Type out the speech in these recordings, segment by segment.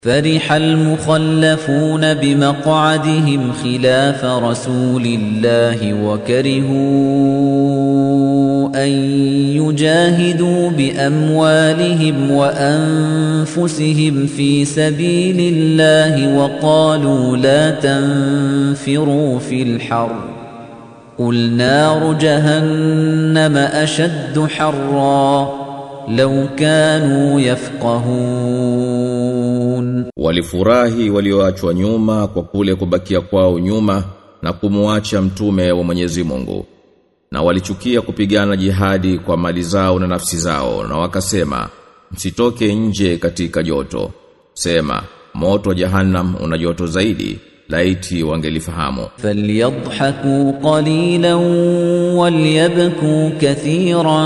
فرح المخلفون بمقعدهم خلاف رسول الله وكرهوا أن يجاهدوا بأموالهم وأنفسهم في سبيل الله وقالوا لا تنفروا في الحر قل نار جهنم أشد حرا لو كانوا يفقهون Walifurahi walioachwa nyuma kwa kule kubakia kwao nyuma na kumuacha mtume wa Mwenyezi Mungu. Na walichukia kupigana jihadi kwa mali zao na nafsi zao na wakasema msitoke nje katika joto. Sema moto wa jahannam una joto zaidi laiti wangelifahamu. فليضحكوا قليلا وليبكوا كثيرا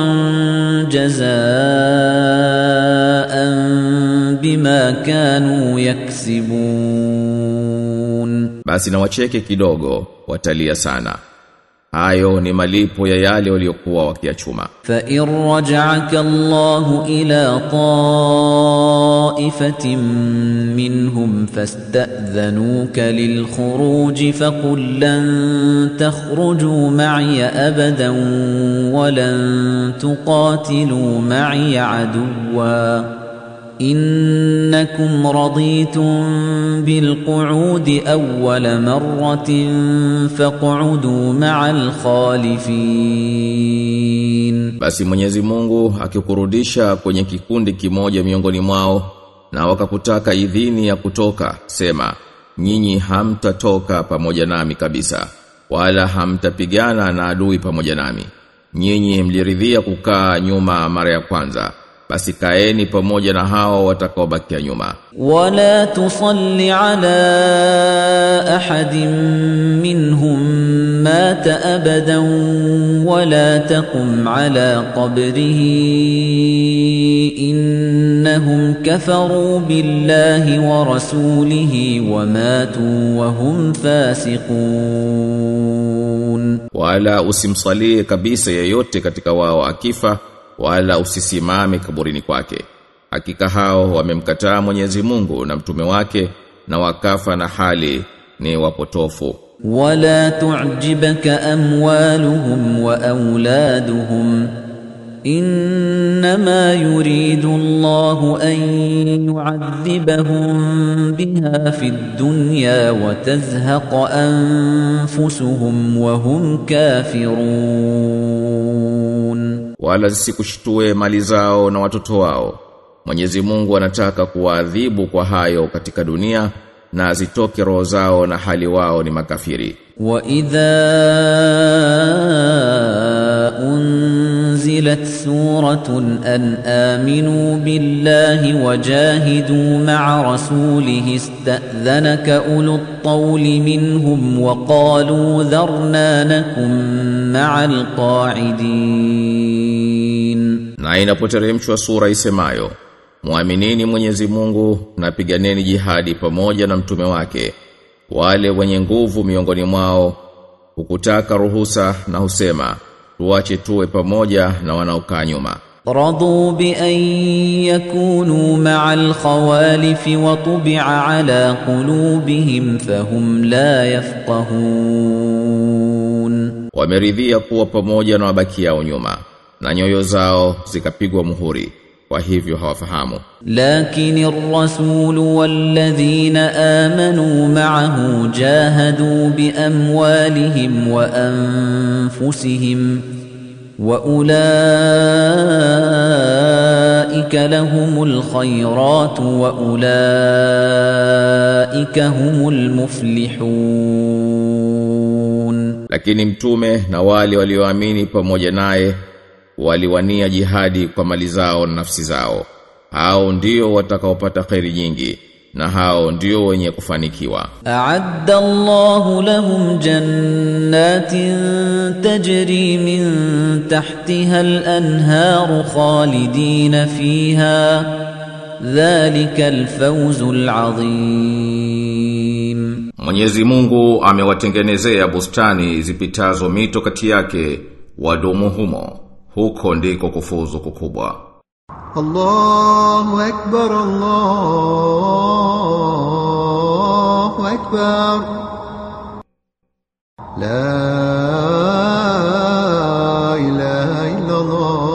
جزاء بما كانوا يكسبون Basi na wacheke kidogo watalia sana. Hayo ni malipo ya yale waliokuwa wakiachuma. فإن رجعك الله إلى طائفة منهم فاستأذنوك للخروج فقل لن تخرجوا معي أبدا ولن تقاتلوا معي عدوا إنكم رضيتم بالقعود أول مرة فاقعدوا مع الخالفين Basi Mwenyezi Mungu akikurudisha kwenye kikundi kimoja miongoni mwao na wakakutaka idhini ya kutoka sema nyinyi hamtatoka pamoja nami kabisa wala hamtapigana na adui pamoja nami nyinyi mliridhia kukaa nyuma mara ya kwanza basi kaeni pamoja na hao watakaobakia nyuma ولا تصل على احد منهم مات ابدا ولا تقم على قبره انهم كفروا بالله ورسوله وماتوا وهم فاسقون wala usimsalie kabisa yeyote katika wao akifa wala usisimame kaburini kwake hakika hao wamemkataa Mwenyezi Mungu na mtume wake na wakafa na hali ni wapotofu ولا تعجبك اموالهم واولادهم انما يريد الله ان يعذبهم بها في الدنيا وتزهق انفسهم وهم كافرون wala zisikushtue mali zao na watoto wao Mwenyezi Mungu anataka kuwaadhibu kwa hayo katika dunia na zitoke roho zao na hali wao ni makafiri واذا انزلت سوره ان امنوا بالله وجاهدوا مع رسوله استاذنك اولو الطول منهم وقالوا ذرنا نكن مع القاعدين na inapoteremshwa sura isemayo Muaminini Mwenyezi Mungu na piganeni jihadi pamoja na mtume wake wale wenye nguvu miongoni mwao hukutaka ruhusa na husema tuache tuwe pamoja na wanaokaa nyuma رضوا بأن يكونوا مع الخوالف وطبع على قلوبهم فهم لا يفقهون wameridhia kuwa pamoja na wabakiao nyuma na nyoyo zao zikapigwa muhuri kwa hivyo hawafahamu لكن الرسول والذين آمنوا معه جاهدوا بأموالهم وأنفسهم وأولئك لهم الخيرات وأولئك هم المفلحون lakini mtume na wale walioamini pamoja naye waliwania jihadi kwa mali zao na nafsi zao hao ndio watakaopata kheri nyingi na hao ndio wenye kufanikiwa أعد الله لهم جنات تجري من تحتها الأنهار خالدين فيها ذلك الفوز العظيم Mwenyezi Mungu amewatengenezea bustani zipitazo mito kati yake wadumu humo huko ndiko kufuzu kukubwa الله أكبر الله أكبر لا إله إلا الله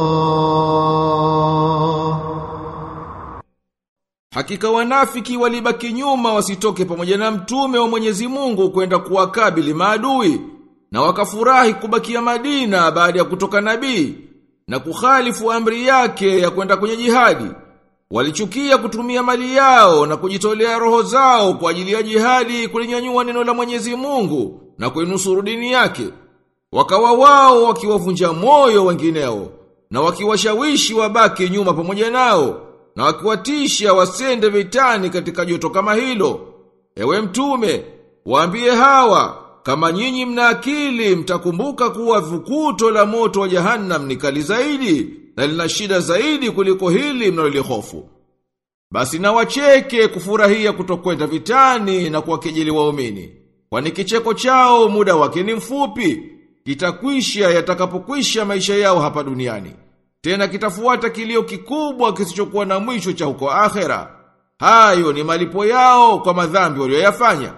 Hakika wanafiki walibaki nyuma wasitoke pamoja na mtume wa Mwenyezi Mungu kwenda kuwakabili maadui na wakafurahi kubakia Madina baada ya kutoka nabii na kukhalifu amri yake ya kwenda kwenye jihadi. Walichukia kutumia mali yao na kujitolea roho zao kwa ajili ya jihadi kulinyanyua neno la Mwenyezi Mungu na kuinusuru dini yake. Wakawa wao wakiwavunja moyo wengineo na wakiwashawishi wabaki nyuma pamoja nao na wakiwatisha wasende vitani katika joto kama hilo. Ewe mtume, waambie hawa kama nyinyi mna akili mtakumbuka kuwa vukuto la moto wa jahannam ni kali zaidi na lina shida zaidi kuliko hili mnalolihofu. Basi na wacheke kufurahia kutokwenda vitani na kuwakejeli waumini. Kwani kicheko chao muda wake ni mfupi, kitakwisha yatakapokwisha maisha yao hapa duniani. Tena kitafuata kilio kikubwa kisichokuwa na mwisho cha huko akhera. Hayo ni malipo yao kwa madhambi walioyafanya.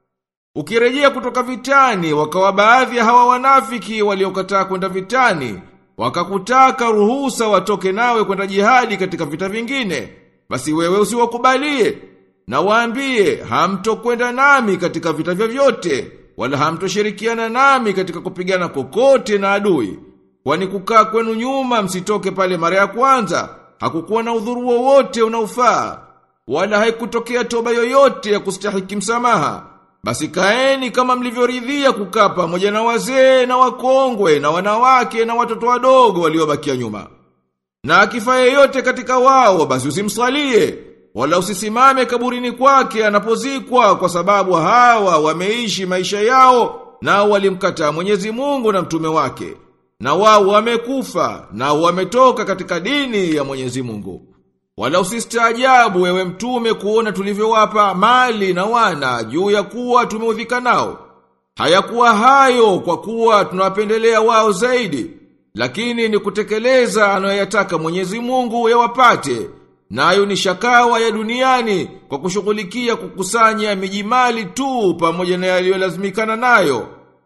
Ukirejea kutoka vitani, wakawa baadhi ya hawa wanafiki waliokataa kwenda vitani, wakakutaka ruhusa watoke nawe kwenda jihadi katika vita vingine. Basi wewe usiwakubalie na waambie hamtokwenda nami katika vita vyovyote, wala hamtoshirikiana nami katika kupigana kokote na adui. Kwani kukaa kwenu nyuma msitoke pale mara ya kwanza, hakukuwa na udhuru wowote unaofaa, wala haikutokea toba yoyote ya kustahiki msamaha. Basi kaeni kama mlivyoridhia kukaa pamoja na wazee na wakongwe na wanawake na watoto wadogo waliobakia nyuma. Na akifa yeyote katika wao basi usimsalie wala usisimame kaburini kwake anapozikwa kwa sababu hawa wameishi maisha yao na walimkataa Mwenyezi Mungu na mtume wake. Na wao wamekufa na wametoka katika dini ya Mwenyezi Mungu. Wala usistaajabu wewe mtume kuona tulivyowapa mali na wana juu ya kuwa tumeudhika nao. Hayakuwa hayo kwa kuwa tunawapendelea wao zaidi, lakini ni kutekeleza anayoyataka Mwenyezi Mungu yawapate. Nayo ni shakawa ya duniani kwa kushughulikia kukusanya mijimali tu pamoja na yaliyolazimikana nayo.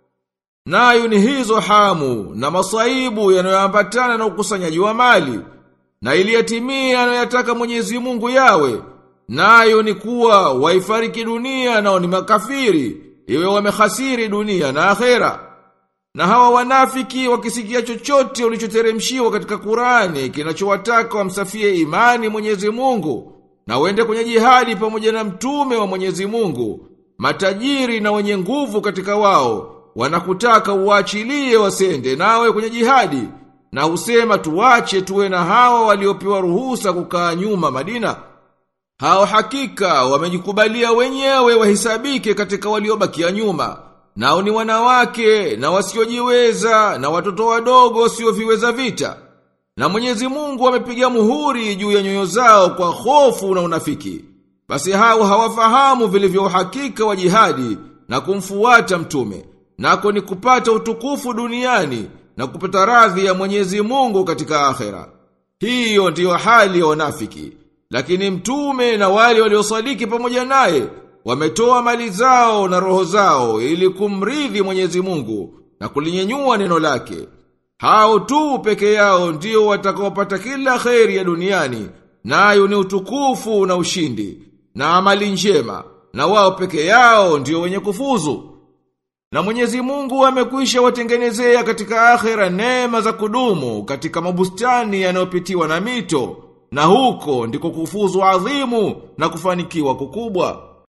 Nayo ni hizo hamu na masaibu yanayoambatana na ukusanyaji wa mali na iliyatimia anayoyataka Mwenyezi Mungu yawe. Nayo ni kuwa waifariki dunia nao ni makafiri, iwe wamehasiri dunia na akhera. Na hawa wanafiki wakisikia chochote ulichoteremshiwa katika Qurani kinachowataka wamsafie imani Mwenyezi Mungu na wende kwenye jihadi pamoja na mtume wa Mwenyezi Mungu, matajiri na wenye nguvu katika wao wanakutaka uachilie wasende nawe kwenye jihadi na husema tuwache tuwe na hawa waliopewa ruhusa kukaa nyuma Madina. Hao hakika wamejikubalia wenyewe wahisabike katika waliobakia nyuma. Nao ni wanawake na wasiojiweza na watoto wadogo wasioviweza vita. Na Mwenyezi Mungu amepiga muhuri juu ya nyoyo zao kwa hofu na unafiki. Basi hao hawafahamu vilivyo uhakika wa jihadi na kumfuata mtume. Nako ni kupata utukufu duniani na kupata radhi ya Mwenyezi Mungu katika akhera. Hiyo ndiyo hali ya wanafiki. Lakini mtume na wale waliosadiki pamoja naye wametoa mali zao na roho zao ili kumridhi Mwenyezi Mungu na kulinyenyua neno lake. Hao tu peke yao ndio watakaopata kila kheri ya duniani, nayo ni utukufu na ushindi na amali njema, na wao peke yao ndio wenye kufuzu. Na Mwenyezi Mungu amekwisha watengenezea katika akhera neema za kudumu katika mabustani yanayopitiwa na mito, na huko ndiko kufuzu adhimu na kufanikiwa kukubwa.